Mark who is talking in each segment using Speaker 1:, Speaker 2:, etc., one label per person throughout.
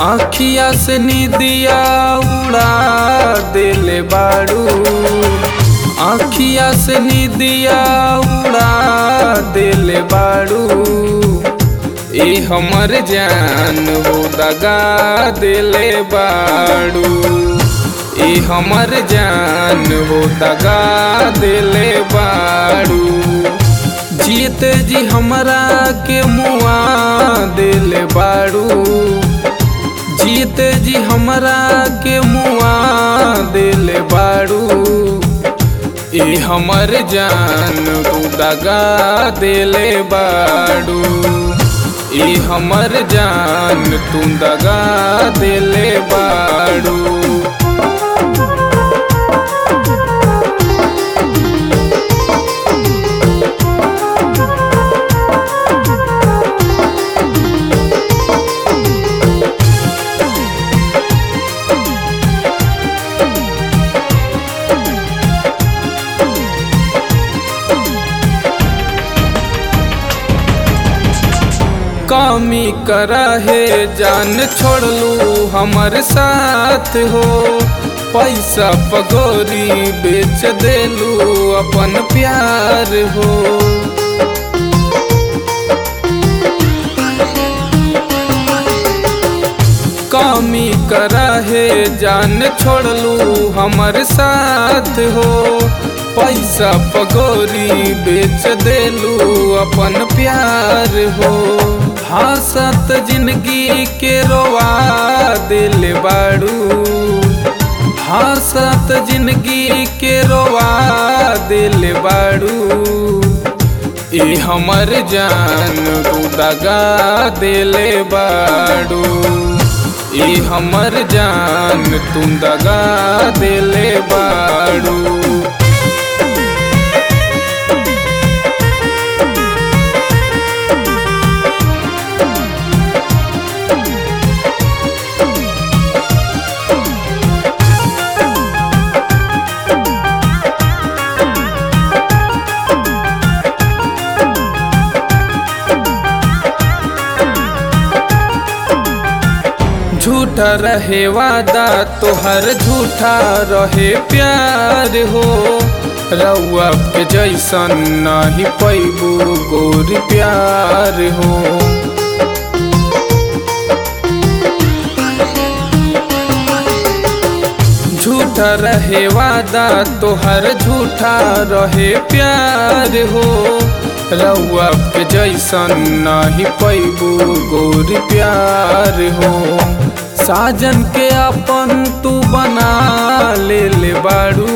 Speaker 1: आखिया से निदिया उड़ा देले बाड़ू आखिया से निदिया उड़ा देले बाड़ू ए हमर जान हो दगा देले बाड़ू ए हमर जान हो दगा देले बाड़ू जीत जी हमरा के मुआ देले बाड़ू जीत जी हमरा के मुआ देले बाड़ू ए हमर जान तू दगा देले बाड़ू ए हमर जान तू दगा देले बाड़ू कमी करा है जान छोड़लू हमर साथ हो पैसा पगोरी बेच देलू अपन प्यार हो कमी करा है जान छोड़लू हमर साथ हो पैसा पगोरी बेच देलू अपन प्यार हो हंसत जिंदगी के रोवा दिल बाड़ू हंसत जिंदगी के रोवा दिल बाड़ू ए हमर जान तू दगा दिले बाड़ू ए हमर जान तू दगा दिले बाड़ू झूठा रहे वादा तोहर झूठा रहे प्यार हो रउआ के जैसन नहीं पैबू गोर प्यार हो झूठा रहे वादा तोहर झूठा रहे प्यार हो रउआ के जैसन नहीं पैबू गोर प्यार हो साजन के अपन तू बना ले ले बाड़ू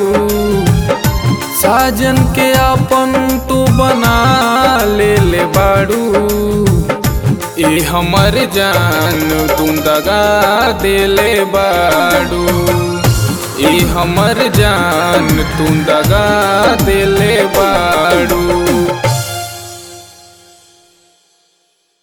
Speaker 1: साजन के अपन तू बना ले ले बाड़ू ए हमर जान तू दगा देले बाड़ू ए हमर जान तू दगा देले बाड़ू